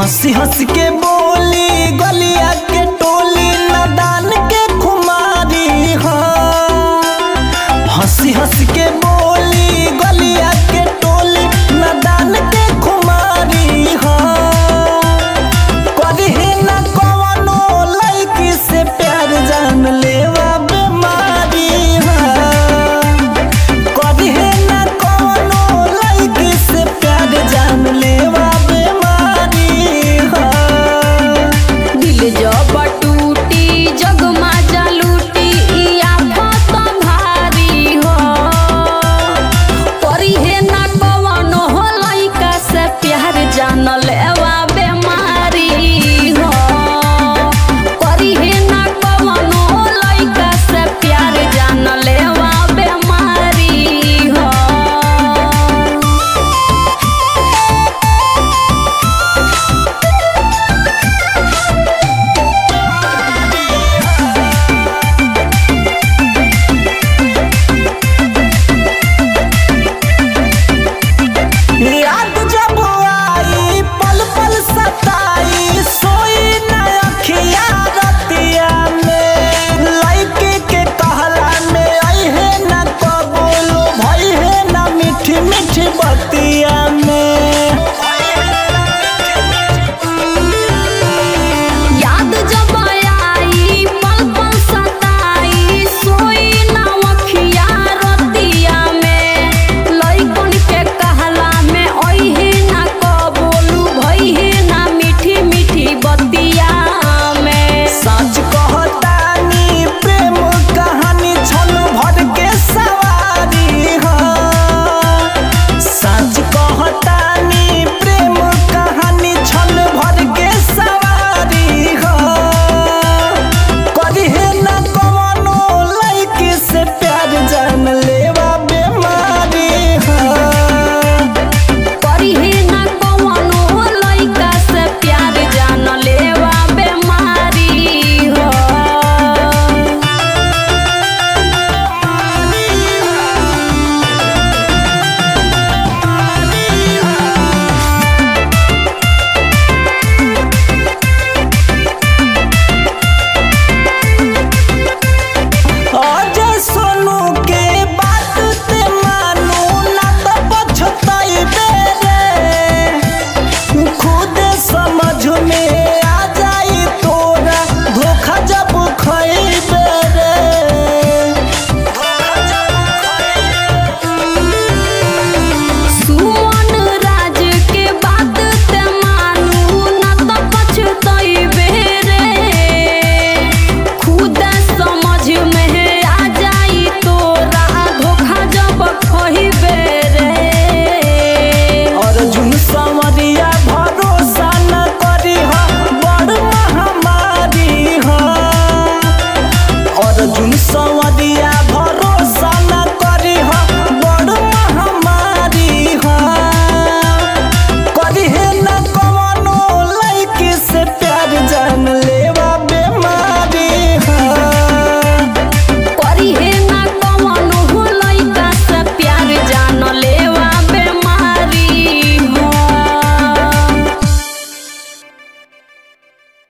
हंसी हंस के बोली गलिया के टोली नदान के खुमारी हाँ हंसी हंस के बोली गलिया के टोली नदान के खुमारी हाँ करही न कवनो लड़की से प्यार जान लेवा बीमारी हाँ करही न कवनो लड़की से प्यार जान लेवा बीमारी हाँ दिल जब टूटी जग माजा लूटी ई आफत भारी हो परी हे ना कवनो हो लइका से प्यार जान ले